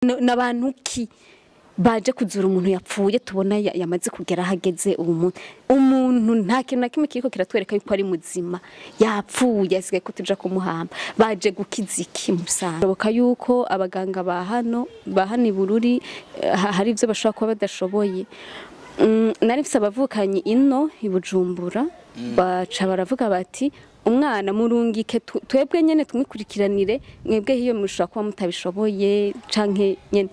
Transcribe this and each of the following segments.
N- n'abantu ki baje kuzura umuntu yapfuye tubona ya- yamaze kugera ahageze ubu munsi umuntu nta kintu na kimwe kiriko kiratwereka yuko ari muzima yapfuye asigaye ko tuja kumuhamba baje gukiza iki musanze bishoboka yuko abaganga ba hano ba hano i bururi eh, ha- hari ivyo bashobora kuba badashoboye Mm, nari mfise abavukanyi ino i bujumbura baca baravuga bati umwana murungike tu- twebwe nyene tumwikurikiranire mwebwe hiyo mushobora kuba mutabishoboye canke nyene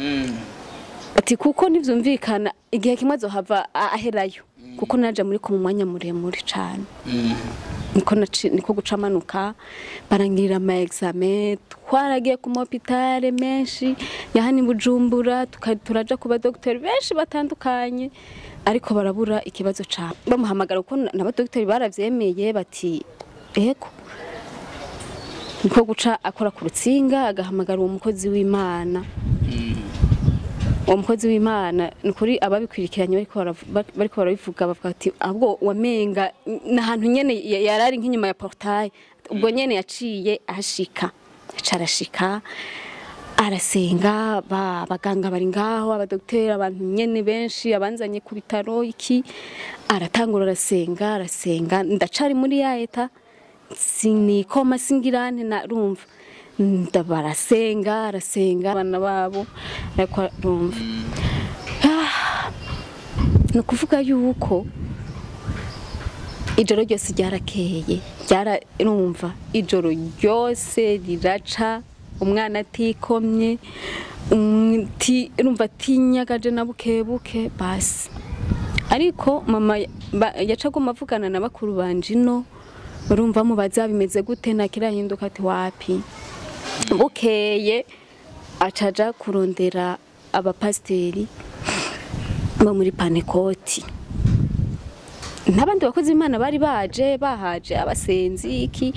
ati kuko ntivyumvikana igihe kimwe azohava a- aherayo kuko naje muri ko mu mwanya muremure cane niko naci- niko guca amanuka barangirira ama examen twaragiye ku mahopitale menshi ya hano i bujumbura tuka- turaja ku badogiteri benshi batandukanye ariko barabura ikibazo cane bamuhamagara kuko na- n'abadogiteri baravyemeye bati ego niko guca akora ku rutsinga agahamagara uwo mukozi w'imana uwo mukozi w'imana ni ukuri ababikwirikiranye bariko baravu- ba- bariko barabivuga bavuga ati ahubwo wamenga ni ahantu nyene ya- yari ari nk'inyuma ya portaye ubwo nyene yaciye ahashika aca arashika arasenga ba abaganga bari ngaho abadogiteri abantu nyene benshi abanzanye ku bitaro iki aratangura arasenga arasenga ndacari muri ya eta sinikoma singirane narumva nda barasenga arasenga abana babo ariko arumva Ah, ni ukuvuga yuko ijoro ryose ryarakeye ryarumva ijoro ryose riraca umwana atikomye um, ti- urumva atinyagaje na bukebuke basi ariko mama ba- yaca aguma avugana na bakuru banje ino urumva mubaza bimeze gute ntakirahinduka ati wapi bukeye acaja kurondera abapasiteri bo muri panekoti n'abandi bakozi b'imana bari baje bahaje abasenzi iki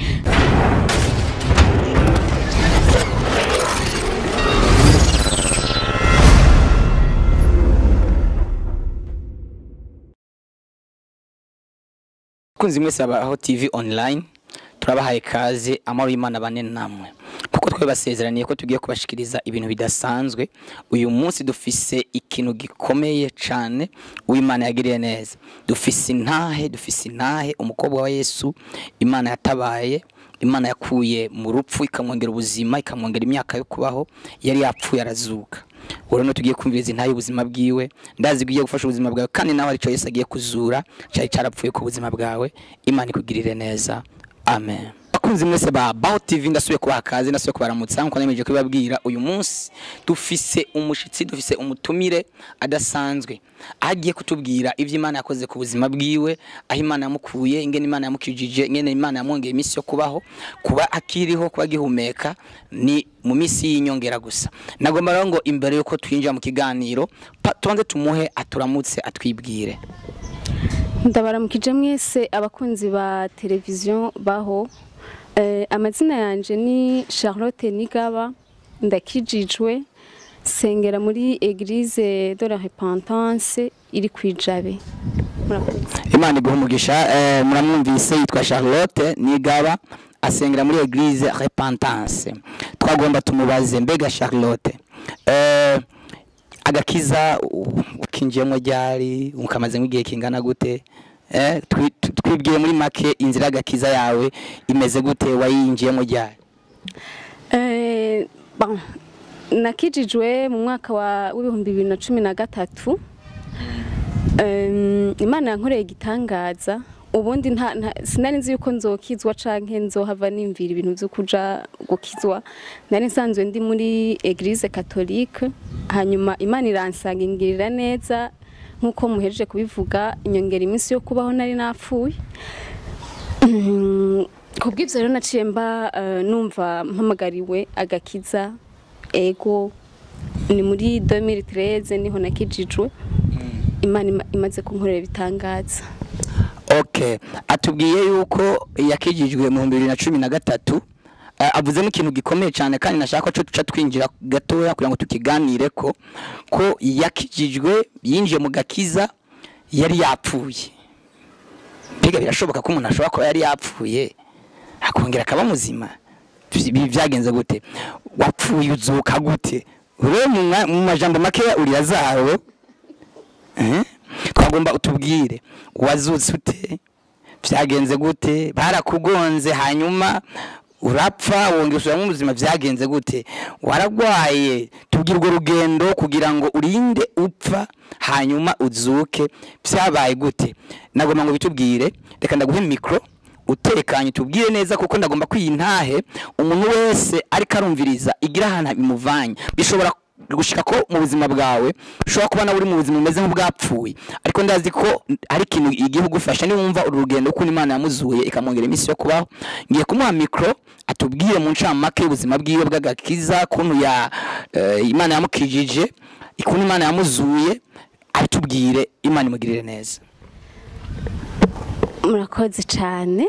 kunzi mwese abaho TV online turabahaye kaze amahoro y'Imana bane namwe kuko twe basezeraniye ko tugiye kubashikiriza ibintu bidasanzwe uyu munsi dufise ikintu gikomeye cane uw'Imana yagiriye neza dufise intahe dufise intahe umukobwa wa Yesu Imana yatabaye Imana yakuye mu rupfu ikamwongera ubuzima ikamwongera imyaka yo kubaho yari yapfuye arazuka ubu rero tugiye kumviriza intahe y'ubuzima bwiwe ndazi ko ugiye gufasha ubuzima bwawe kandi nawe arico Yesu agiye kuzura cyari carapfuye ku buzima bwawe Imana ikugirire neza amen bakunzi mwese ba Baho TV ndasubiye kubaha kaze ndasubiye kubaramutsa nkuko nemeje kubibabwira uyu munsi dufise umushitsi dufise umutumire adasanzwe aho agiye kutubwira ivyo Imana yakoze ku buzima bwiwe aho Imana yamukuye ingene Imana yamukijije ingene Imana yamwongeye iminsi yo kubaho kuba akiriho kuba agihumeka ni mu minsi y'inyongera gusa nagomba rero ngo imbere yuko twinjira mu kiganiro pa- tubanze tumuhe aturamutse atwibwire ndabaramukije mwese abakunzi ba televiziyo baho Eh, amazina yanje ni charlotte nigaba ndakijijwe sengera muri eglise de la repentance iri kwijabe murakoze imana iguha umugisha eh, muramwumvise yitwa charlotte nigaba asengera muri eglise repentance twagomba tumubaze mbega charlotte eh, agakiza u- ukinjiyemo ryari ukamazemo igihe kingana gute eh, twi- twi- twibwiye muri make inzira y'agakiza yawe imeze gute wayinjiyemo ryari Eh, bon, nakijijwe mu mwaka wa w'ibihumbi bibiri na cumi na gatatu Em, imana yankoreye igitangaza ubundi nta, nta, sinari nzi yuko nzokizwa canke nzohava nimvira ibintu vyo kuja gukizwa nari nsanzwe ndi muri eglise catholique hanyuma imana iransanga ingirira neza nk'uko muhejeje kubivuga inyongera iminsi yo kubaho nari napfuye Mm, kubw'ivyo rero naciye mba eh, numva mpamagariwe agakiza ego ni muri 2013 niho nakijijwe imana ima- imaze kunkorera ibitangaza okay atubwiye yuko yakijijwe mu bihumbi bibiri na cumi na gatatu Eh, avuzemo ikintu gikomeye cyane kandi nashaka ko duca twinjira gatoya kugira ngo tukiganire ko ko yakijijwe yinjiye mu gakiza yari yapfuye mbega birashoboka ko umuntu ashobora kuba yari yapfuye akongera akaba muzima Ibi byagenze gute wapfuye uzuka gute rero mu mwa- mu majambo makeya uri lazaro Eh? twagomba utubwire wazutse ute byagenze gute barakugonze hanyuma urapfa wongera usubiramo ubuzima byagenze gute waragwaye tubwire urwo rugendo kugira ngo urinde upfa hanyuma uzuke byabaye gute nagomba ngo bitubwire reka ndaguhe mikoro utekanye tubwire neza kuko ndagomba kwiyintahe umuntu wese ariko arumviriza igira ahantu bimuvanye bishobora gushika ko mu buzima bwawe ushobora kubona uri mu buzima bumeze nk'ubwapfuye ariko ndazi ko hari ikintu igiye kugufasha niba wumva uru rugendo ukuntu imana yamuzuye ikamwongera iminsi yo kubaho ngiye kumuha mikoro atubwire mu ncamake y'ubuzima bwiwe bw'agakiza kuntu ya eh, imana yamukijije ukuntu imana yamuzuye abitubwire imana imugirire neza murakoze cyane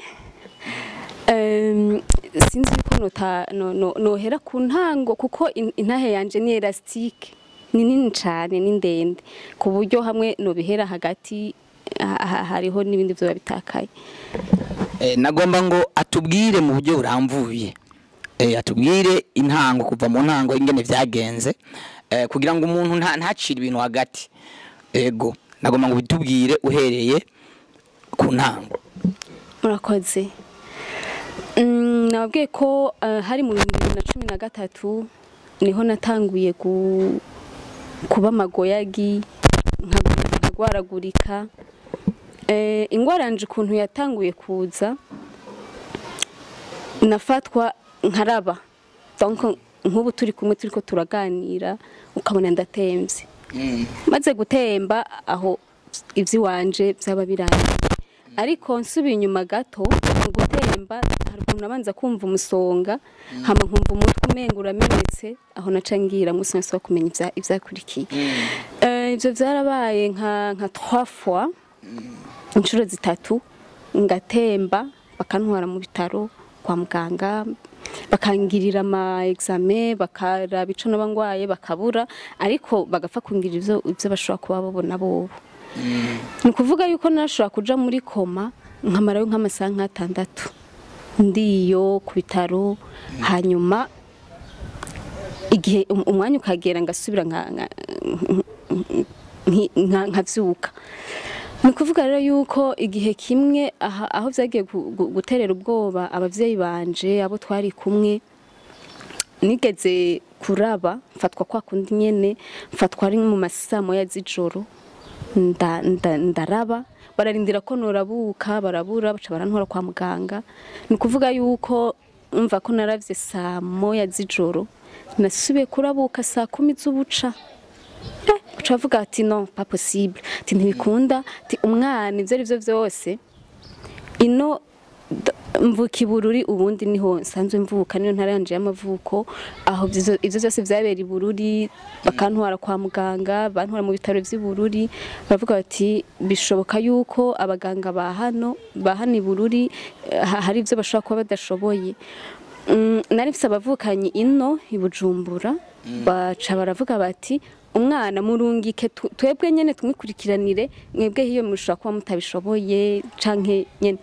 Em, sinzi yuko nota- no- no- nohera ku ntango kuko in- intahe yanje ni elastique ni nini cyane ni ndende ku buryo hamwe nobihera hagati ha- ha- hariho n'ibindi byoba bitakaye Eh, nagomba ngo atubwire mu buryo burambuye Eh, atubwire intango kuva mu ntango ingene vyagenze eh, kugira ngo umuntu nta- ntacire ibintu hagati ego nagomba ngo bitubwire uhereye ku ntango murakoze Mm, nababwiye ko eh, hari mu bihumbi bibiri na cumi na gatatu niho natanguye gu- kuba magoyagi nka- nkagwaragurika Eh, ingwara yanje ukuntu yatanguye kuza nafatwa nkaraba donc nk'ubu turi kumwe turiko turaganira ukabona ndatemvye maze gutemba aho ivy'iwanje byaba birangiye ariko nsubiye inyuma gato mu gutemba hari ukuntu nabanza kumva umusonga hama nkumva umutwe umenga uramenetse aho naca ngira musi nose wo kumenya ivya- ivyakurikiye Eh, ivyo vyarabaye nka nka trois fois inshuro zitatu ngatemba bakantwara mu bitaro kwa muganga bakangirira ama examen bakaraba ico naba ngwaye bakabura ariko bagapfa kungirira ivyo ivyo bashobora kuba babona bobo ni ukuvuga yuko nashobora kuja muri koma nkamarayo nk'amasaha nk'atandatu ndiyo ku bitaro hanyuma igihe um- umwanya ukagera ngasubira nka- nka- nki- nka- nkavyuka ni ukuvuga rero yuko igihe kimwe aha- aho vyagiye gu- gu- guterera ubwoba abavyeyi banje abo twari kumwe nigeze kuraba mfatwa kwa kundi nyene mfatwa ari mu masaa moya z'ijoro nda- nda- ndaraba bararindira ko norabuka barabura baca barantwara kwa muganga ni ukuvuga yuko umva ko naravye saa moya z'ijoro nasubiye kurabuka saa kumi z'ubuca Eh, uca bavuga ati no pas possible ati ntibikunda ati umwana ivyo ari vyo vyose ino d- mvuka ibururi ubundi niho nsanzwe mvuka niyo ntara yanje y'amavuko aho ivyo ivyo vyose vyabera ibururi bakantwara kwa muganga bantwara mu bitaro vy'ibururi baravuga bati bishoboka yuko abaganga ba hano ba hano ibururi eh, ha- hari ivyo bashobora kuba badashoboye Mm, nari mfise abavukanyi ino i Bujumbura baca baravuga bati umwana murungike tu- twebwe nyene tumwikurikiranire mwebwe hiyo mushobora kuba mutabishoboye canke nyene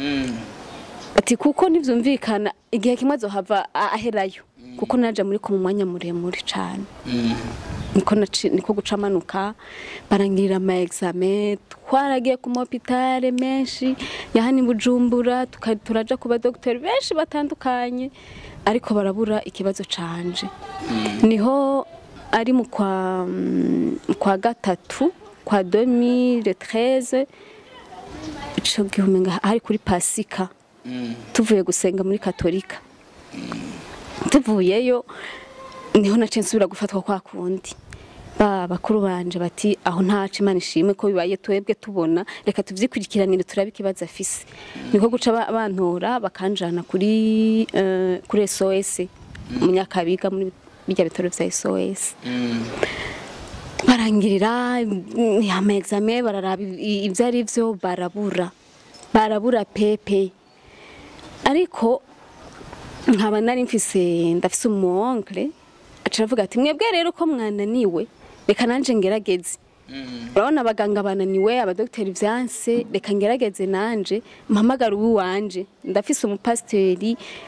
ati kuko ntivyumvikana igihe kimwe azohava a- aherayo kuko naje muri ko mu mwanya muremure cane niko naci- niko guca amanuka barangirira ama examen twaragiye ku mahopitale menshi ya hano i Bujumbura tuka- turaja ku badogiteri benshi batandukanye ariko barabura ikibazo canje niho ari mu kwa mm, kwa gatatu kwa 2013 ico gihe umenga hari kuri pasika tuvuye gusenga muri katolika tuvuyeyo niho naciye nsubira gufatwa kwa kundi ba bakuru banje bati aho ntaca imana ishimwe ko bibaye twebwe tubona reka tuvyikurikiranire turabe ikibazo afise niko guca ba- bantora bakanjana kuri eh, kuri SOS munyakabiga muri bijya bitaro vya SOS barangirira mm, ama examen bararaba i- ivyo ari vyo barabura barabura pepe ariko nkaba nari mfise ndafise umuonkle aca aravuga ati mwebwe rero ko mwananiwe reka nanje ngerageze urabona abaganga bananiwe abadogiteri vyanse reka ngerageze nanje mpamagara uwiwanje ndafise umupasiteri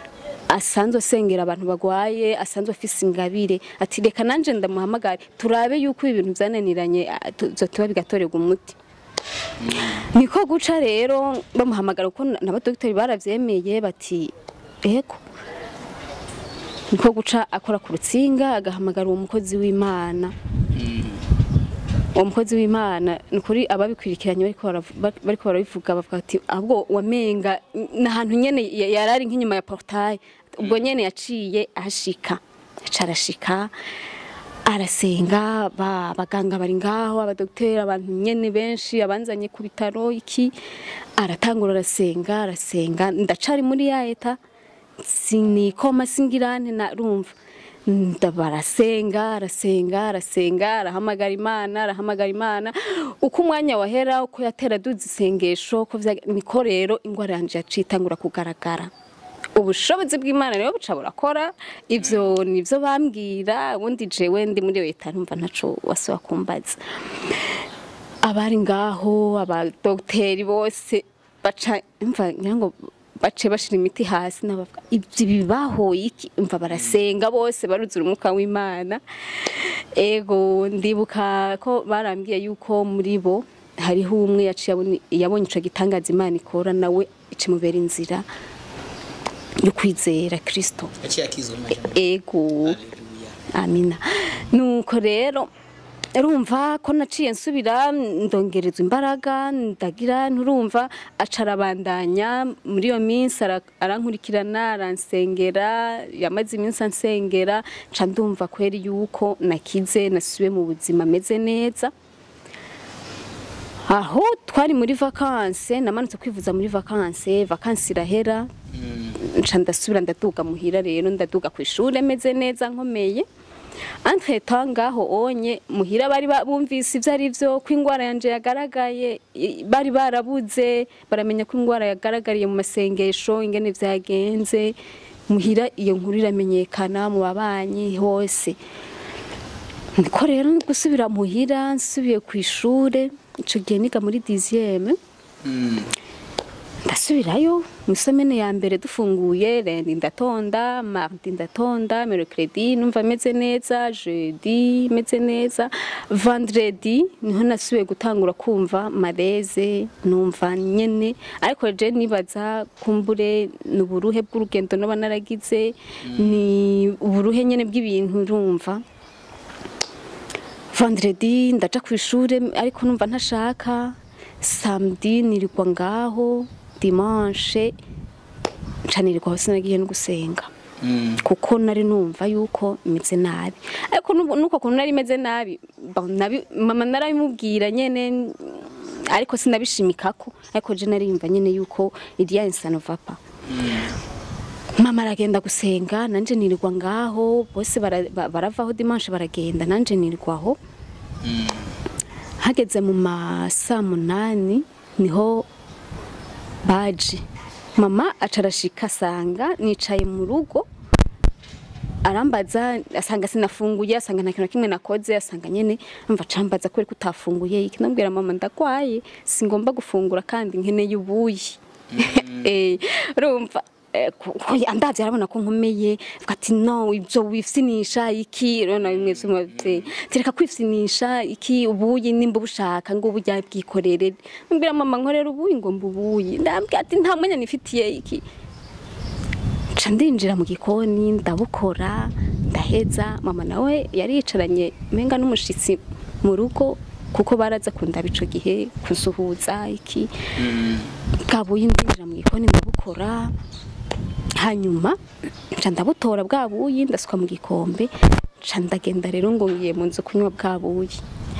asanzwe asengera abantu bagwaye asanzwe afise ingabire ati reka nanje ndamuhamagare turabe yuko ibintu byananiranye ah, tu- tuba bigatorerwa umuti niko guca rero bamuhamagara kuko n'abadogiteri baravyemeye bati ego niko guca akora ku rutsinga agahamagara uwo mukozi w'imana uwo mukozi w'imana ni ukuri ababikurikiranye bariko baravu- ba- bariko barabivuga bavuga ati ahubwo wamenga ni ahantu nyene ya- yarari nk'inyuma ya portaye ubwo nyene yaciye ahashika aca arashika arasenga ba abaganga bari ngaho abadogiteri abantu nyene benshi abanzanye ku bitaro iki aratangura arasenga arasenga ndacari muri ya eta sinikoma singirane narumva ndabarasenga arasenga arasenga arahamagara imana arahamagara imana uko umwanya wahera uko yatera duza isengesho ko vya- niko rero ingwara yanje yaciye itangura kugaragara ubushobozi bw'imana rero buca burakora ivyo nivyo bambwira ubundi jewe ndi muri leta ntumva ntaco wasaba kumbaza abari ngaho abadogiteri bose baca mva ngira ngo bace bashira imiti hasi n'abavuga ibyo bibaho iki mva barasenga bose baruzura umwuka w'imana ego ndibuka ko barambwiye yuko muri bo hariho umwe yaciye abona- yabonye ico gitangaza imana ikora nawe icimubera inzira yo kwizera kristo yaciye akizwa n'amajambo ego amina nuko rero urumva ko naciye nsubira ndongerezwa imbaraga ndagira nturumva aca arabandanya muri iyo minsi ara- arankurikirana aransengera yamaze iminsi ansengera nca ndumva kweri yuko nakize nasubiye mu buzima ameze neza aho twari muri vakanse namanutse kwivuza muri vakanse vakanse irahera nca ndasubira ndaduga muhira rero ndaduga ku ishuri meze neza nkomeye entretemps ngaho onye muhira bari ba- bumvise ivyo ari vyo ko ingwara yanje yagaragaye i- bari barabuze baramenya ko ingwara yagaragariye mu masengesho ingene vyagenze muhira iyo nkuru iramenyekana mu babanyi hose niko rero gusubira muhira nsubiye ku ishure ico gihe niga muri dixième ndasubirayo mu isomene ya mbere dufunguye rendi ndatonda mardi ndatonda mercredi numva meze neza jeudi meze neza vendredi niho nasubiye gutangura kumva mareze numva nyene ariko je nibaza kumbure ni uburuhe bw'urugendo noba naragize ni uburuhe nyene bw'ibintu urumva vendredi ndaja ku ishure ariko numva ntashaka samedi nirirwa ngaho dimanche nca nirirwa hose nagiye no gusenga kuko nari numva yuko imeze nabi ariko nubu- nuko kuntu nari imeze nabi ba- nabi- mama narabimubwira nyene ariko sinabishimikako ariko je narimva nyene yuko iriya insano vapa mama aragenda gusenga nanje nirirwa ngaho bose bara- ba- baravaho dimanche baragenda nanje nirirwaho hageze mu ma saa munani niho baje mama aca arashika asanga nicaye mu rugo arambaza asanga sinafunguye asanga nta kintu na kimwe nakoze asanga nyene mva cambaza kubera ko utafunguye iki nabwira mama ndagwaye singomba gufungura kandi nkeneye ubuyi eh urumva eh, ku- ku- andavye arabona ko nkomeye avuga ati no ibyo wifsinisha iki rero na bimwe vy'umuvyeyi tereka kwifsinisha iki ubuyi nimba ubushaka ngo uburya bwikorere mbwira mama nkorera ubuyi ngo mbubuyi ndambwira ati nta mwanya nifitiye iki nca ndinjira mu gikoni ndabukora ndaheza mama nawe yari yicaranye menga n'umushitsi mu rugo kuko baraza kundaba ico gihe kusuhuza iki bwabuye ndinjira mu gikoni ndabukora hanyuma nca ndabutora bwa buyi ndasuka mu gikombe nca ndagenda rero ngo ngiye mu nzu kunywa bwa buyi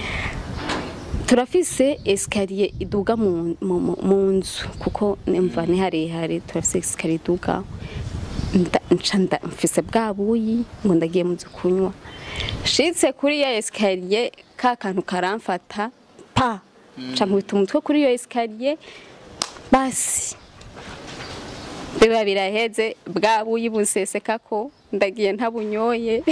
turafise esikariye iduga mu, mu, mu, mu nzu kuko nemva ni harehare turafise esikariye iduga nda- nca nda- mfise bwa buyi ngo ndagiye mu nzu kunywa shitse kuri ya esikariye ka kantu karamfata pa nca nkubita umutwe kuri iyo esikariye basi biba biraheze bwa buyi bunsesekako ndagiye ntabunyoye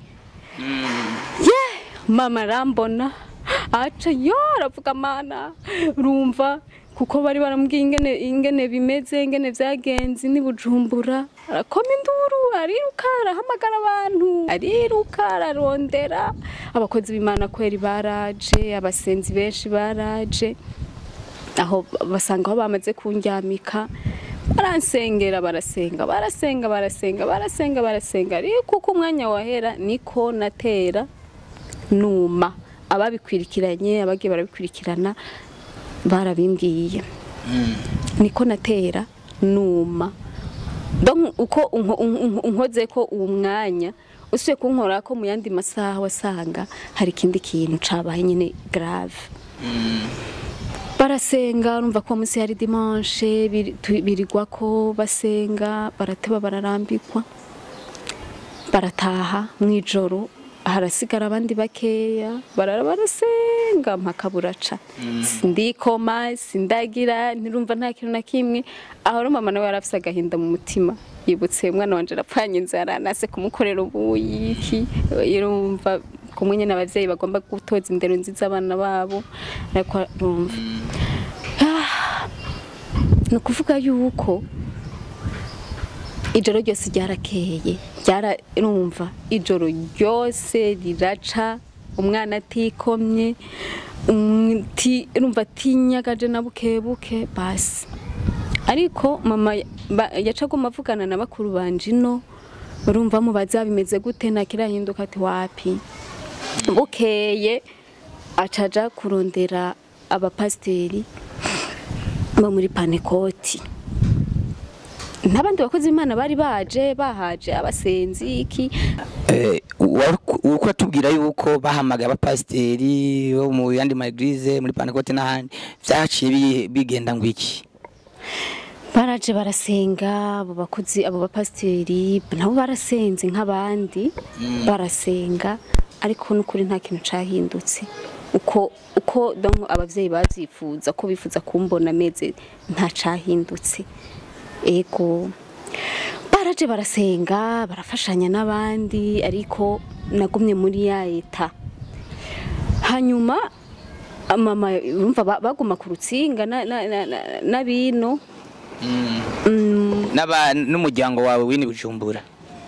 ye mama arambona aca yo aravuga mana urumva kuko bari baramubwiye ingene ingene bimeze ingene vyagenze ni bujumbura arakoma induru ariruka arahamagara abantu ariruka ararondera abakozi b'imana kweri baraje abasenzi benshi baraje aho basanga aho bamaze kundyamika baransengera barasenga barasenga barasenga barasenga barasenga ariko uko umwanya wahera niko natera numa ababikwirikiranye abagiye barabikurikirana barabimbwiye niko natera numa donc uko unko- unko- unkoze ko uwo mwanya usuye kunkora ko mu yandi masaha wasanga hari ikindi kintu cabaye nyine grave barasenga urumva ko munsi hari dimanche biri- tu- birigwa ko basenga barateba bararambikwa barataha mw'ijoro harasigara abandi bakeya barara barasenga mpaka buraca sindikoma sindagira ntirumva nta kintu na kimwe aho rero mama nawe yari afise agahinda mu mutima yibutse umwana wanje arapfanye inzara nase kumukorera ubuyiki yumva kumwe nyine abavyeyi bagomba gutoza indero nziza abana babo ariko rumva ni ukuvuga yuko ijoro ryose ryarakeye ryarumva ijoro ryose riraca umwana atikomye umti- urumva atinyagaje na buke buke basi ariko mama ba- yaca aguma avugana na bakuru banje ino urumva mubaza bimeze gute ntakirahinduka ati wapi bukeye acaja kurondera abapasiteri bo muri panekoti n'abandi bakozi b'imana bari baje bahaje abasenzi iki Eh, wa- uko atubwira yuko bahamagaye abapasiteri bo mu yandi maeglise muri Pentecote n'ahandi vyaciye bi- bigenda ngo iki baraje barasenga abo bakozi abo bapasiteri nabo barasenze nk'abandi barasenga ariko n'ukuri nta kintu cahindutse uko uko donc abavyeyi bavyifuza ko bifuza kumbona meze nta cahindutse ego baraje barasenga barafashanya n'abandi ariko nagumye muri ya eta hanyuma mama urumva ba- baguma ku rutsinga na- na- na- na- n'abino Mm, N'aba- n'umuryango wawe wini bujumbura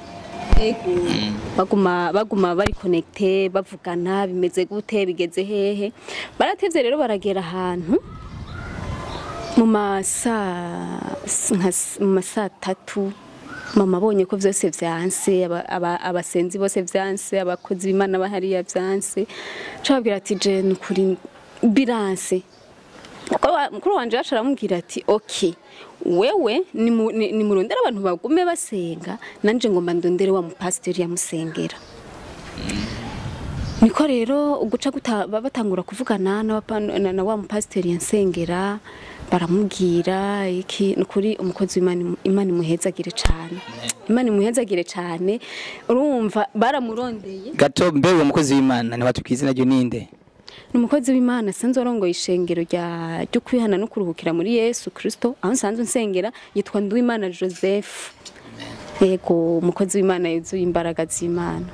baguma baguma bari connecte bavugana bimeze gute bigeze hehe baratevye rero baragera ahantu mu masa nka s- mu masa tatu mama abonye ko vyose vyanse aba- aba- abasenzi bose vyanse abakozi b'imana bahariya vyanse cababwira ati je nukuri biranse Mukuru wa- mukuru wanje yacu aramubwira ati ok wewe nimu- ni- nimurondere abantu bagume basenga nanje ngomba ndondere wa mupasiteri yamusengera niko rero uguca guta- ba- batangura kuvugana n'abapa- na na wa mupasiteri yansengera baramubwira iki nukuri umukozi w'Imana Imana imuhezagire cane Imana imuhezagire cane urumva baramurondeye gato mbe uwo mukozi w'imana ntiwatubwiye izina ryo ninde ni umukozi w'imana asanzwe arongoye ishengero rya ryo kwihana no kuruhukira muri yesu kirisito aho nsanzwe nsengera yitwa nduwimana joseph yego umukozi w'imana yuzuye imbaraga z'imana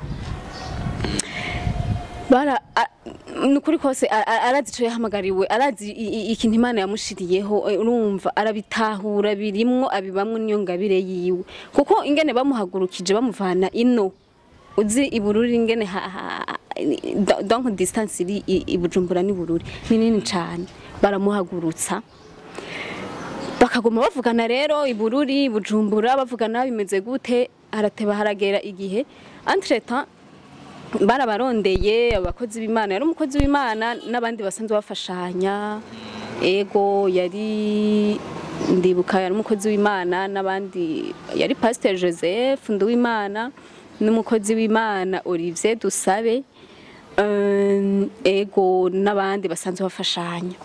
bara a- ni ukuri kose a- a- arazi ico yahamagariwe arazi i- i- ikintu imana yamushiriyeho eh, urumva arabitahura birimwo abibamwo niyo ngabire yiwe kuko ingene bamuhagurukije bamuvana ino uzi ibururi ingene ha- ha- do- donc distance iri i- i Bujumbura ni bururi ni nini cane baramuhagurutsa bakaguma bavugana rero ibururi bujumbura bavugana bimeze gute harateba haragera igihe entretemps barabarondeye abakozi b'imana yari umukozi w'imana n'abandi basanzwe bafashanya ego yari ndibuka yari umukozi w'imana n'abandi yari pasiteri joseph nduwimana n'umukozi w'imana olivier dusabe um, ego n'abandi basanzwe bafashanya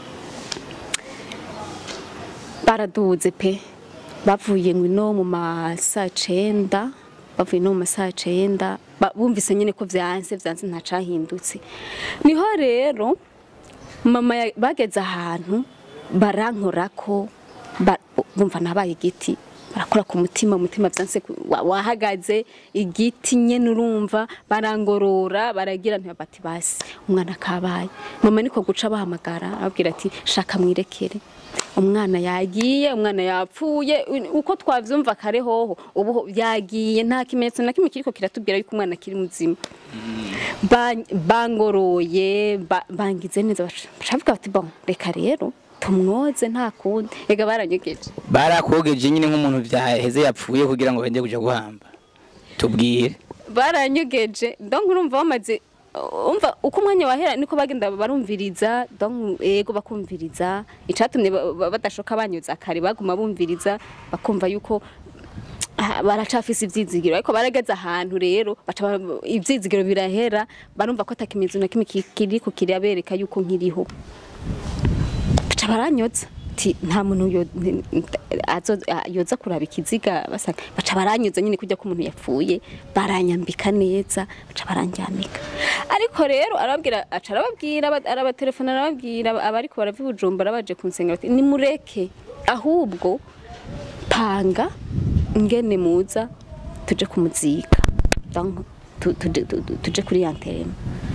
baraduze pe bavuye ngo ino mu masaa cenda bavuye no mu masaa cenda ba- bumvise nyine ko vyanse vyanse ntacahindutse niho rero mama ya- bageze ahantu barankorako ba- bumva nabaye igiti barakora ku mutima umutima byanse ku- wa- wahagaze igiti nyene urumva barangorora baragira ntibati basi umwana kabaye mama niko guca bahamagara ababwira ati shaka mwirekere umwana yagiye umwana yapfuye uko twavyumva kare hoho ubu ho- yagiye nta kimenyetso na kimwe kiriko kiratubwira yuko umwana kiri muzima Ba- bangoroye ba- bangize neza baca bavuga bati bon reka rero tumwoze nta kundi ega baranyegeje barakogeje nyine nk'umuntu byaheze yapfuye kugira ngo bende kuja guhamba tubwire baranyegeje donc urumva bamaze umva uko umwanya wahera niko bagenda barumviriza donc ego bakumviriza icatumye ba- ba- badashoka banyuza kare baguma bumviriza bakumva yuko ah, baracafise ivyizigiro ariko barageze ahantu rero baca ba- ivyizigiro birahera barumva ko atakimezo na kimwe ki- kiriko kirabereka yuko nkiriho baca baranyotsa ti nta muntu yo- n- n- azo- a- yoza kuraba ikiziga basanga baca baranyoza nyine kujya ko umuntu yapfuye baranyambika neza baca barandyamika ariko rero arababwira aca arababwira aba- arabatelefona arababwira abariko barava i bujumbura baje kunsenga bati nimureke ahubwo panga ngene muza tuje kumuzika donc tu- tuje tu- tu- tuje kuri yanterema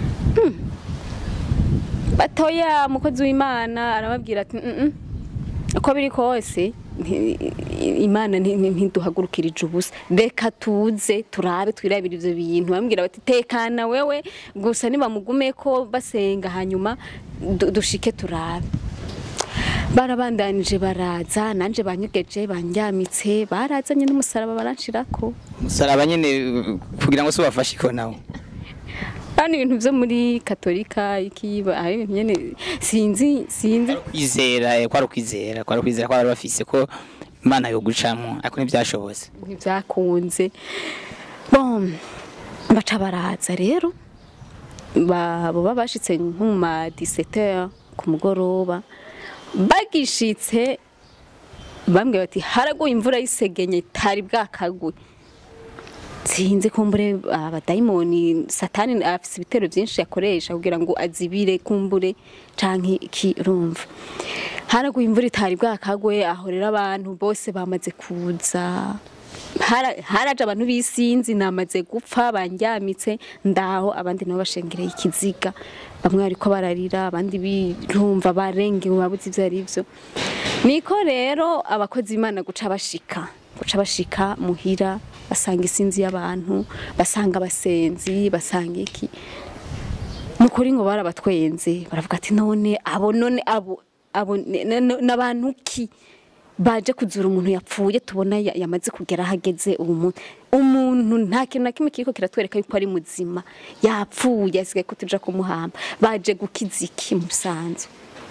batoya umukozi w'imana arababwira ati "Mm, mm, uko biri kose nti- imana nti- nti- ntiduhagurukirije ubusa reka tuze turabe twirabire ivyo bintu bambwira bati tekana wewe gusa nibamugume ko basenga hanyuma du- dushike turabe barabandanije baraza nanje banyogeje banyamitse barazanye n'umusaraba baranshirako umusaraba nyine uh, kugira ngo se ubafashe ko nawe hano ibintu vyo muri katolika ikiba hari ibintu nyene sinzi sinzi kwizera eh, kwari ukwizera kwari ukwizera ko bari bafise ko imana yo gucamo ariko ntibyashobotse ntibyakunze bon baca baraza rero ba- boba bashitse nko mu ma 17 ku mugoroba bagishitse bambwiye bati haraguye imvura y'isegenye itari bwakaguye sinzi kumbure abadayimoni satani afise ibitero byinshi yakoresha kugira ngo azibire kumbure canke ikirumva haraguye imvura itari bwakagwe aho rero abantu bose bamaze kuza Hara- haraje abantu bisinzi namaze gupfa banjyamitse ndaho abandi nabo bashengereye ikiziga bamwe bariko bararira abandi birumva barengewe babuze ivyo ari vyo niko rero abakozi b'imana guca bashika guca bashika muhira basanga isinzi y'abantu basanga abasenzi basanga iki nukuri ngo barabatwenze baravuga ati none abo none abo abo ne- ne- ne- n'abantu ki baje kuzura umuntu yapfuye tubona ya- yamaze kugera ahageze ubu muntu umuntu nta kintu na kimwe kiriko kiratwereka yuko ari muzima yapfuye asigaye ko tuja kumuhamba baje gukiza iki musanzu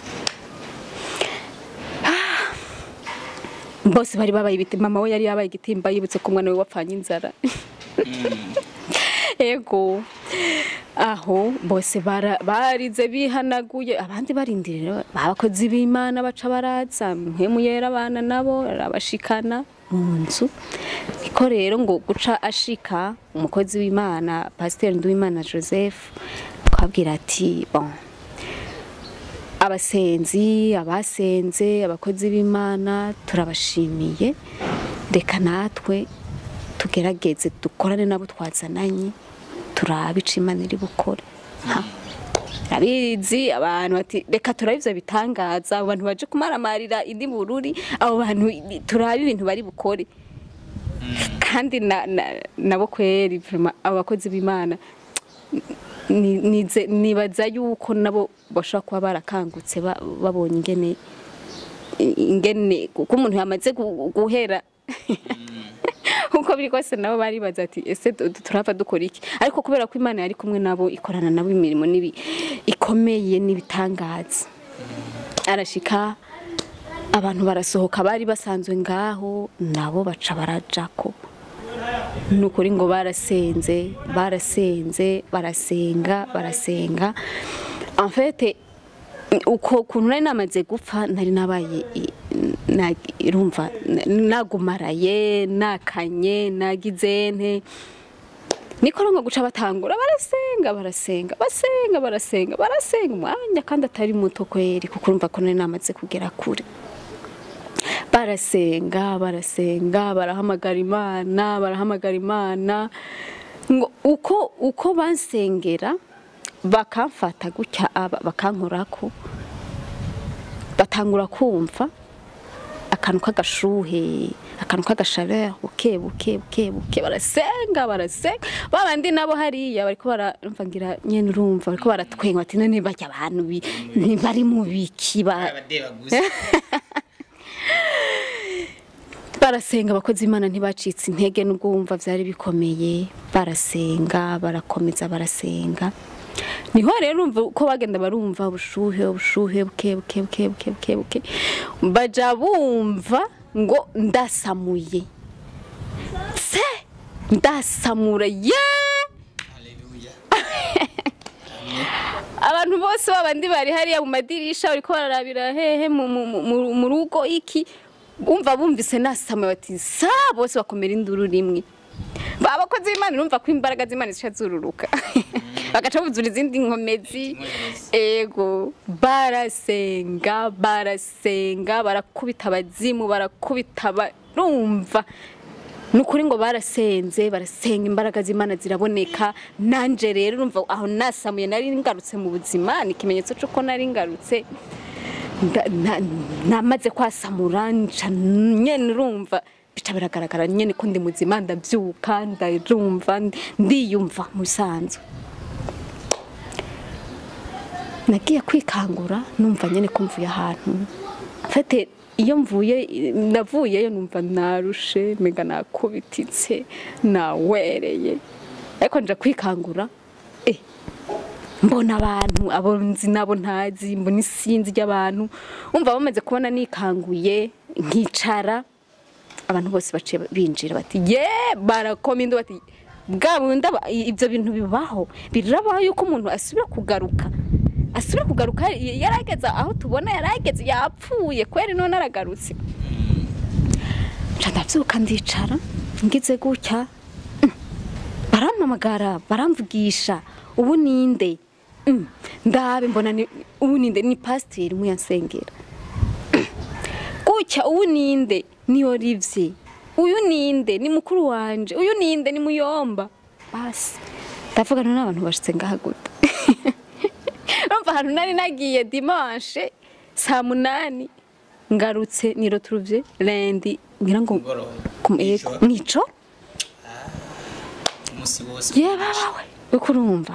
bose bari babaye ibiti mama we yari yabaye igitimba yibutse ko umwana we wapfanye inzara ego aho bose bara- barize bihanaguye abandi barindirira abakozi b'imana baca baraza mpemu yera abana nabo arabashikana mu nzu niko rero ngo guca ashika umukozi w'imana pasiteri nduwimana joseph twabwira ati bon abasenzi abasenze abakozi b'imana turabashimiye reka natwe tugerageze dukorane nabo twazananye turabe ico imana iri bukore Ha. abizi abantu bati reka turabe ivyo bitangaza abo bantu baje kumaramarira indi bururi abo bantu turabe ibintu bari bukore kandi na- na- nabo kweri vraiment abo bakozi b'imana ni- nize- nibaza yuko nabo bashobora kuba barakangutse ba- babonye ingene ingene kuko umuntu yamaze gu- guhera uko biri kose nabo baribaza ati ese du- du- turava dukora iki ariko kubera ko imana yari kumwe nabo ikorana nabo imirimo nibi ikomeye n'ibitangaza arashika abantu barasohoka bari basanzwe ngaho nabo baca barajako ni ukuri ngo barasenze barasenze barasenga barasenga en fait uko kuntu nari namaze gupfa nari nabaye i- na- irumva na- nagumaraye nakanye nagize nte niko ngo guca batangura barasenga barasenga basenga barasenga barasenga umwanya kandi atari muto kweri kuko urumva ko nari namaze kugera kure barasenga barasenga barahamagara imana barahamagara imana ngo uko uko bansengera bakamfata gutya aba bakankorako batangura kumva akantu k'agashuhe akantu k'agashabera buke buke buke buke barasenga barasenga babandi nabo hariya bariko baramva ngira nyene urumva bariko baratwenga bati none barya abantu bi- ntibari mu biki ba barasenga abakozi imana ntibacitse intege nubwo wumva byari bikomeye barasenga barakomeza barasenga niho rero urumva uko bagenda barumva ubushuhe ubushuhe buke buke buke buke buke buke baja bumva ngo ndasamuye se ndasamura ye abantu bose babandi bari hariya mu madirisha bariko bararabira hehe mu- mu- mu- mu- mu rugo iki umva bumvise nasamuye bati sa bose bakomera induru rimwe abakozi b'imana urumva ko imbaraga z'imana zica zururuka bagaca buzura izindi nkomezi ego barasenga barasenga barakubita abazimu barakubita barumva ni ukuri ngo barasenze barasenga imbaraga z'imana ziraboneka nanje rero urumva aho nasamuye nari ngarutse mu buzima ni ikimenyetso cy'uko nari ngarutse nda- na- namaze kwasamura nca nyene urumva bica biragaragara nyene ko ndi muzima ndabyuka ndarumva ndiyumva mu bisanzwe nagiye kwikangura numva nyene ko mvuye ahantu mfate iyo mvuye navuyeyo numva narushe mega nakubititse nawereye ariko nja kwikangura eh mbona abantu abo nzi nabo ntazi mbona isinzi ry'abantu umva bamaze kubona nikanguye nkicara abantu bose baciye binjira bati ye barakoma indu bati bwa bundi aba- ibyo bintu bibaho birabaho yuko umuntu asubira kugaruka asubira kugaruka yari- yarageze aho tubona yarageze yapfuye kweri none aragarutse nca ndabyuka ndicara ngize gutya mm, barampamagara baramvugisha ubu ninde Mm, ndabe mbona ni ubu ninde ni pasiteri umwe yansengera gutya ubu ninde ni Olivier uyu ninde ni mukuru wanje uyu ninde ni muyomba basi ndavuga none abantu bashitse ngaha gute urumva ahantu nari nagiye dimanche saa munani ngarutse ni retrouve lundi ngira ngo Mugoroba. ku- eh, Mw'ijoro. mwico umunsi wose yebawe uko urumva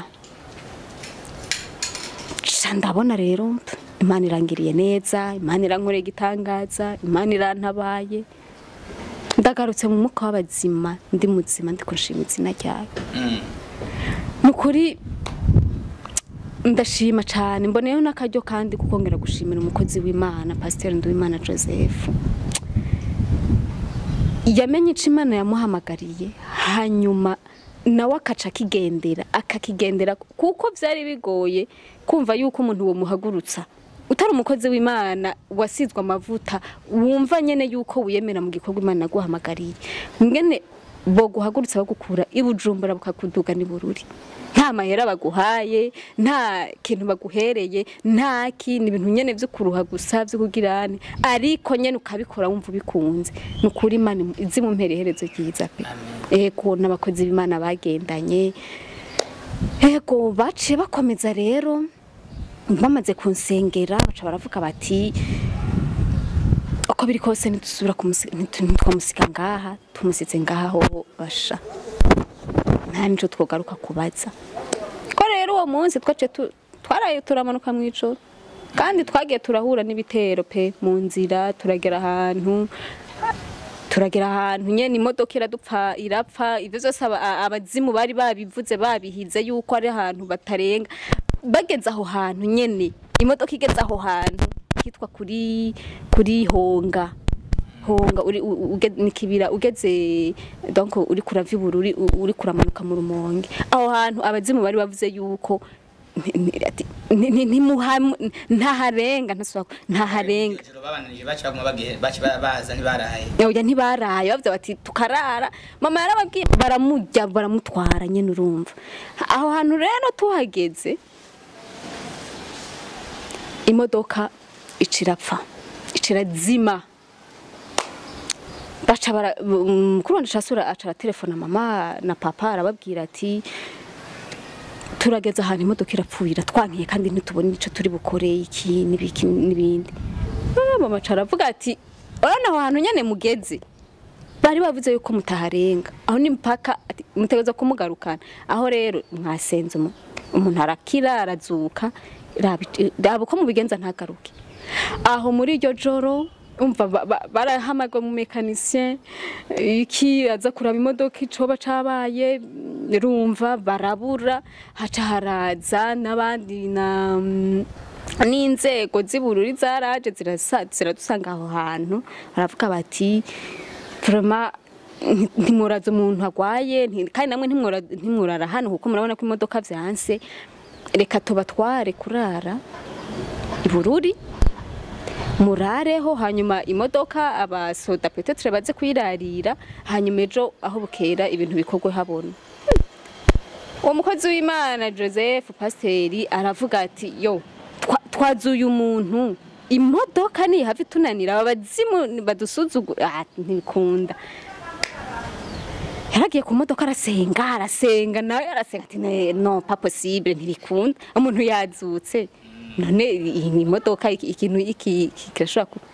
Ca ndabona rero imana irangiriye neza imana irankoreye igitangaza imana irantabaye ndagarutse mu mwuka w'abazima ndi muzima ndi kushima izina ryayo Mm. ni ukuri ndashima cyane mboneyeho n'akaryo kandi kukongera gushimira umukozi w'imana pasiteri nduwimana joseph yamenye icyo imana yamuhamagariye hanyuma nawe akaca akigendera akakigendera kuko byari bigoye kumva yuko umuntu womuhagurutsa utari umukozi w'imana wasizwe amavuta wumva nyine yuko wiyemera mu gikorwa imana yaguhamagariye ngene bo guhagurutsa bagukura i bujumbura bukakuduga ni bururi nta mahera baguhaye nta kintu baguhereye nta kindi ibintu nyene vyo kuruha gusa vyo kugirane ariko nyene ukabikora wumva ubikunze ni ukuri imana izi mu mpera iherezo ryiza pe ego n'abakozi b'imana bagendanye ego baciye bakomeza rero bamaze kunsengera baca baravuga bati uko biri kose ntidusubira kumusi- ntitu- ntitwamusiga ngaha tumusize ngaha ho basha nta nico twogaruka kubaza ko rero uwo munsi twace tu- twaraye turamanuka mu ijoro kandi twagiye turahura n'ibitero pe mu nzira turagera ahantu turagera ahantu nyene imodoka iradupfa irapfa ivyo vyose aba- a- abazimu bari babivuze babihize yuko ari ahantu batarenga bageze aho hantu nyene imodoka igeze aho hantu hitwa kuri kuri honga honga uri u- u- uge- ni kibira ugeze donc uri kurava ibururi u- uri kuramanuka mu rumonge aho hantu abazimu bari bavuze yuko ni- ni- ati- ni- ni- ntimuhamu- ntaharenga ntasubira ku- ntaharenga Ijoro babananije baca baguma bagihe baca ba- baza ntibaraye oya ntibaraye bavuze bati tukarara mama yarababwiye baramujya baramutwara nyine urumva aho hantu rero tuhageze imodoka icirapfa icirazima baca bara mm, mukuru wanje casura aca aratelefona mama na papa arababwira ati turageze ahantu imodoka irapfuira twankiye kandi ntitubone ico turi bukore iki n'ibiki n'ibindi Ah, mama aca aravuga ati urabona aho hantu nyene mugeze bari bavuze yuko mutaharenga aho ni mpaka ati, mutegereza kumugarukana aho rero mwasenze umu- umuntu arakira arazuka rabi- raba uko mubigenza ntagaruke aho muri iryo joro umva ba- ba- barahamagwa mu mekanisien iki aza kuraba imodoka icoba cabaye rumva barabura haca haraza n'abandi na n'inzego z'ibururi zaraje zirasa- ziradusanga aho hantu baravuga bati vraiment nti- ntimuraza umuntu agwaye nti- kandi namwe ntimwora- ntimworara hano kuko murabona ko imodoka vyanse reka tubatware kurara ibururi murareho hanyuma imodoka abasoda petetre baze kuyirarira hanyuma ejo aho bukera ibintu bikorwe habona uwo mukozi w'imana joseph pasiteri aravuga ati yo twa- twazuye umuntu imodoka nihava itunanira aba bazimu badusuzugura ah, ntibikunda yaragiye ku modoka arasenga arasenga nawe arasenga ati "Ne- no pas possible ntibikunda umuntu yazutse none iyi ni imodoka iki- ikintu iki iki kirashobora kuba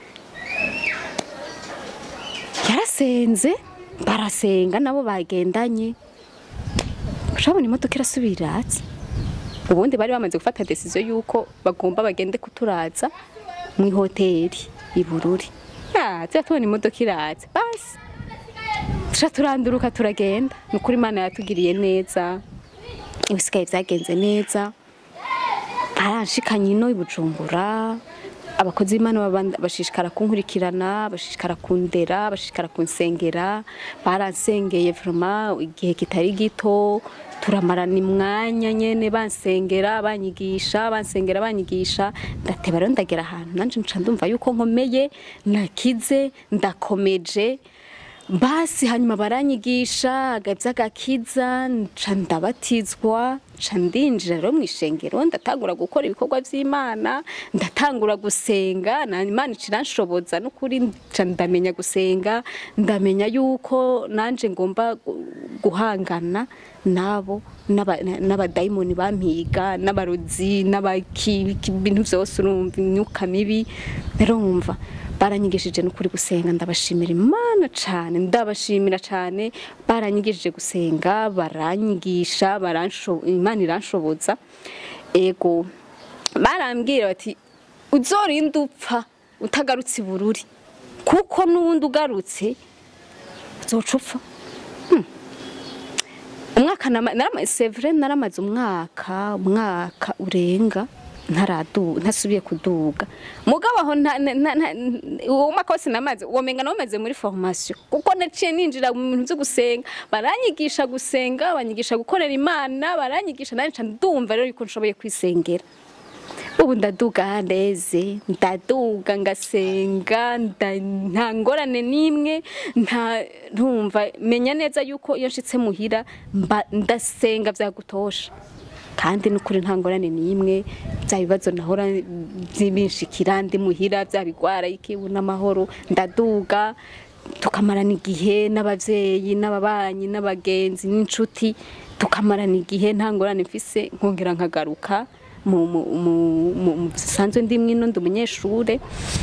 yarasenze barasenga nabo bagendanye urabona imodoka irasubira iratse ubundi bari bamaze gufata decision yuko bagomba bagende kuturaza mu ihoteli i Bururi ah tuba tubona imodoka iratse basi tuca turanduruka turagenda ni ukuri imana yatugiriye neza ibisigaye byagenze neza baranshikanye ino i bujumbura abakozi b'imana baba- bashishikara kunkurikirana bashishikara kundera bashishikara kunsengera baransengeye vraiment igihe kitari gito turamarana imwanya nyene bansengera banyigisha bansengera banyigisha ndateba rero ndagera ahantu nanje nca ndumva yuko nkomeye nakize ndakomeje basi hanyuma baranyigisha agavya gakiza nca ndabatizwa nca ndinjira rero mu ishengero ndatangura gukora ibikorwa vy'imana ndatangura gusenga na imana iciranshoboza n'ukuri nca ndamenya gusenga ndamenya yuko nanje ngomba gu- guhangana nabo n'aba- n'abadayimoni bampiga n'abarozi n'abaki ibintu vyose urumva imyuka mibi rero wumva baranyigishije n'ukuri gusenga ndabashimira imana cane ndabashimira cane baranyigishije gusenga baranyigisha baransho- imana iranshoboza ego barambwira bati uzorinda upfa utagarutse i bururi kuko n'ubundi ugarutse uzoca upfa umwaka nama- narama- c'est vrai naramaze umwaka umwaka urenga ntaradu ntasubiye kuduga mugabo aho nta- nta- nta- nta- uwo mwaka wose namaze uwo menga nawamaze muri formation kuko naciye ninjira mu bintu byo gusenga baranyigisha gusenga banyigisha gukorera imana baranyigisha nanje nca ndumva rero yuko nshoboye kwisengera ubu ndaduga ndeze ndaduga ngasenga nda- nta ngorane n'imwe nta ntumva menya neza yuko iyo nshitse muhira mba ndasenga byagutosha kandi n'ukuri nta ngorane n'imwe bya bibazo nahora binshikira ndi muhira bya bigwara ikibu n'amahoro ndaduga tukamarana igihe n'abavyeyi n'ababanyi n'abagenzi n'inshuti tukamarana igihe nta ngorane mfise nkongera nkagaruka mu mu mu mu mu bisanzwe ndi mwino ndi umunyeshure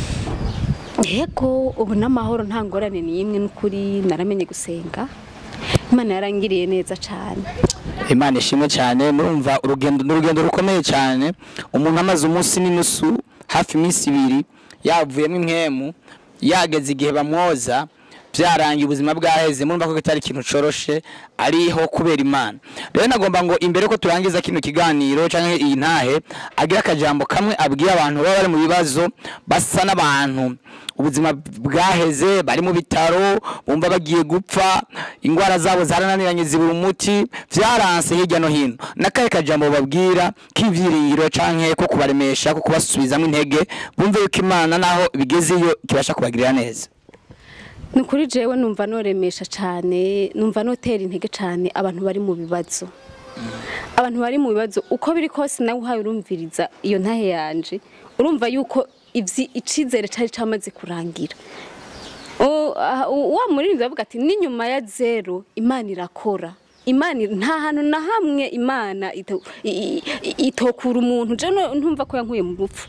yego ubu n'amahoro nta ngorane n'imwe n'ukuri naramenye gusenga imana yarangiriye neza cane imana ishimwe cyane murumva urugendo ni urugendo rukomeye cyane umuntu amaze umunsi n'inusu hafi iminsi ibiri yavuyemo impwemu yageze igihe bamwoza byarangiye ubuzima bwaheze murumva ko kitari ikintu coroshe ariho kubera imana rero nagomba ngo imbere ko turangiza kino kiganiro cyangwa iyi ntahe agira akajambo kamwe abwira abantu baba bari mu bibazo basa n'abantu ubuzima bwaheze bari mu bitaro bumva bagiye gupfa indwara zabo zarananiranye zibura umuti byaranse hirya no hino n'akahe kajambo babwira k'ivyiringiro canke ko kubaremesha ko kubasubizamo intege bumve yuko imana naho bigezeyo kibasha kubagirira neza ni ukuri jewe numva noremesha cane numva notera intege cane abantu bari mu bibazo abantu bari mu bibazo uko biri kose nawe uhaye urumviriza iyo ntahe yanje urumva yuko ivyi icizere cari camaze kurangira O- ah, wa muririmbyi avuga ati n'inyuma ya zero imana irakora imana ir- nta hantu na hamwe imana ito- i- i- itokura umuntu je no- ntumva ko yankuye mu rupfu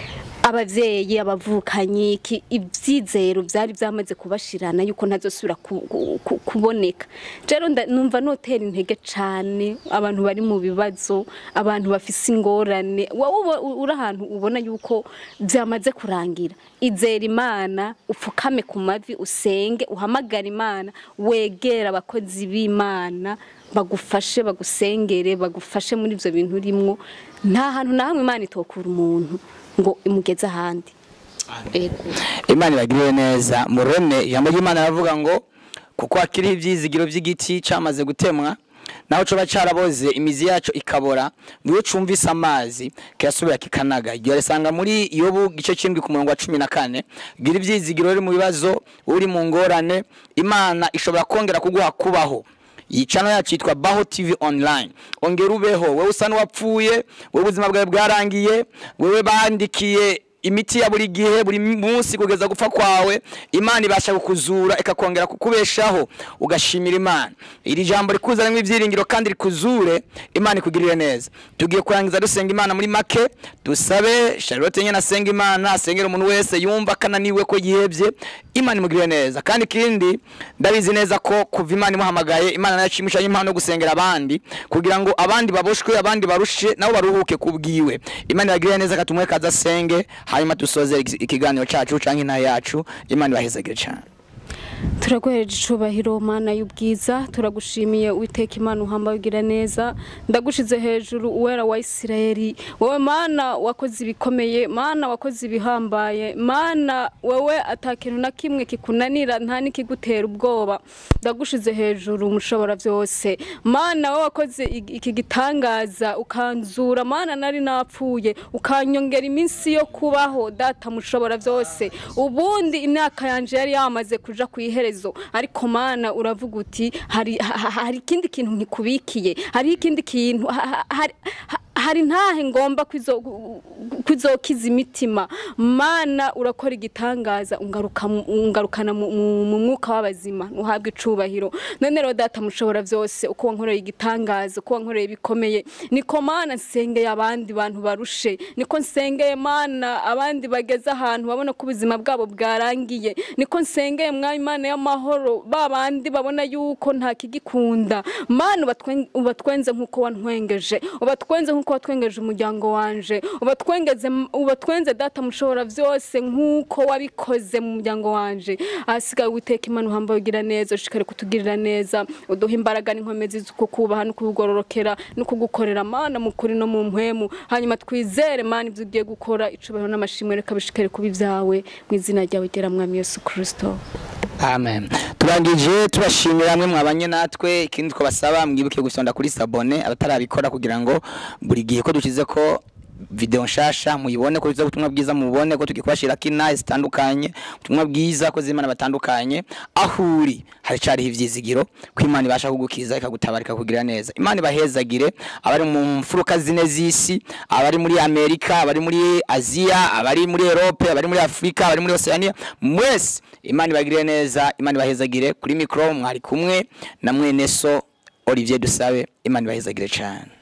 abavyeyi abavukanyi iki- ivyizero vyari vyamaze kubashirana yuko ntazosubira ku- ku- ku- kuboneka rero nda- numva notera intege cane abantu bari mu bibazo abantu bafise ingorane wowe uba- uri ahantu ubona yuko vyamaze kurangira izera imana upfukame ku mavi usenge uhamagara imana wegera abakozi b'imana bagufashe bagusengere bagufashe muri ivyo bintu urimwo nta hantu na hamwe imana itokura umuntu ngo imugeze ahandi Ego. imana ibagirire neza mureme ijambo ry'imana aravuga ngo kuko hakiriho ibyizigiro by'igiti cyamaze gutemwa naho coba caraboze imizi yaco ikabora niyo cumvise amazi kirasubira kikanaga iryo risanga muri yobu gice c'indwi ku murongo wa cumi na kane gira ivyizigiro uri mu bibazo uri mu ngorane imana ishobora kongera kuguha kubaho iyi channel yacu yitwa Baho TV online ongera ubeho wowe usa n'uwapfuye wowe ubuzima bwawe bwarangiye wewe bandikiye imiti ya buri gihe buri munsi kugeza gupfa kwawe imana ibasha kukuzura ikakongera kukubeshaho ugashimira imana iri jambo rikuzanamo ibyiringiro kandi rikuzure imana ikugirire neza tugiye kurangiza dusenga imana muri make dusabe charlotte nyine asenga imana asengera umuntu wese yumva akananiwe ko yihebye imana imugirire neza kandi ikindi ndabizi neza ko kuva imana imuhamagaye imana nayo ishimishanye impano yo gusengera abandi kugira ngo abandi baboshwe abandi barushe nabo baruhuke kubwiwe imana ibagirire neza katumwe kaza asenge hanyuma dusoze ikiganiro cyacu canke intahe yacu imana ibahezagire cyane turaguhereje icubahiro mana y'ubwiza turagushimiye witeka imana uhamba ugira neza ndagushize hejuru uwera wa isirayeli wowe mana wakoze ibikomeye mana wakoze ibihambaye mana wowe atakintu na kimwe kikunanira nta n'ikigutera ubwoba ndagushize hejuru umushobora byose mana wowe wakoze ig- iki gitangaza ukanzura mana nari napfuye ukanyongera iminsi yo kubaho data mushobora byose ubundi imyaka yanje yari yamaze kuja ku iherezo ariko mana uravuga uti hari ha- ha- hari ikindi kintu nkikubikiye hari ikindi kintu ha- ha- hari ha- hari ntahe ngomba kwizo- kwizokiza imitima mana urakora igitangaza ungaruka mu- ungarukana mu mu- mu mwuka w'abazima ntuhabwe icubahiro none rero data mushobora byose uko wankoreye igitangaza uko wankoreye bikomeye niko mana nsengeye abandi bantu barushe niko nsengeye mana abandi bageze ahantu babona ko ubuzima bwabo bwarangiye niko nsengeye mwami imana y'amahoro ba bandi babona yuko nta kigikunda mana ubatwen- ubatwenze nk'uko wantwengeje ubatwenze nk'uko watwengeje umuryango wanje ubatwengeze ubatwenze data mushobora byose nk'uko wabikoze mu muryango wanje ahasigaye witeka imana uhamba ugira neza ushikare kutugirira neza uduha imbaraga n'inkomezi zo kukubaha no kugororokera no kugukorera mana mu kuri no mu mpwemu hanyuma twizere mana ibyo ugiye gukora icubahiro n'amashimwe reka bishikare kuba ibyawe mu izina ryawe gera mwami yesu kirisito amen turangije tubashimira hamwe mwabanye natwe ikindi twabasaba mwibuke gusonda kuri sabone abatarabikora kugira ngo buri gihe ko dushyize ko video nshasha muyibone ko tuza ubutumwa bwiza mubone ko tugiye kubashirako inaha zitandukanye ubutumwa bwiza ko z'imana batandukanye aho uri haracariho ivyizigiro ko imana ibasha kugukiza ikagutabara ikakugirira neza imana ibahezagire abari mu mfuruka zine z'isi abari muri amerika abari muri aziya abari muri erope abari muri afurika abari muri oceania mwese imana ibagirire neza imana ibahezagire kuri mikoro mwari kumwe na mwene so olivier dusabe imana ibahezagire cyane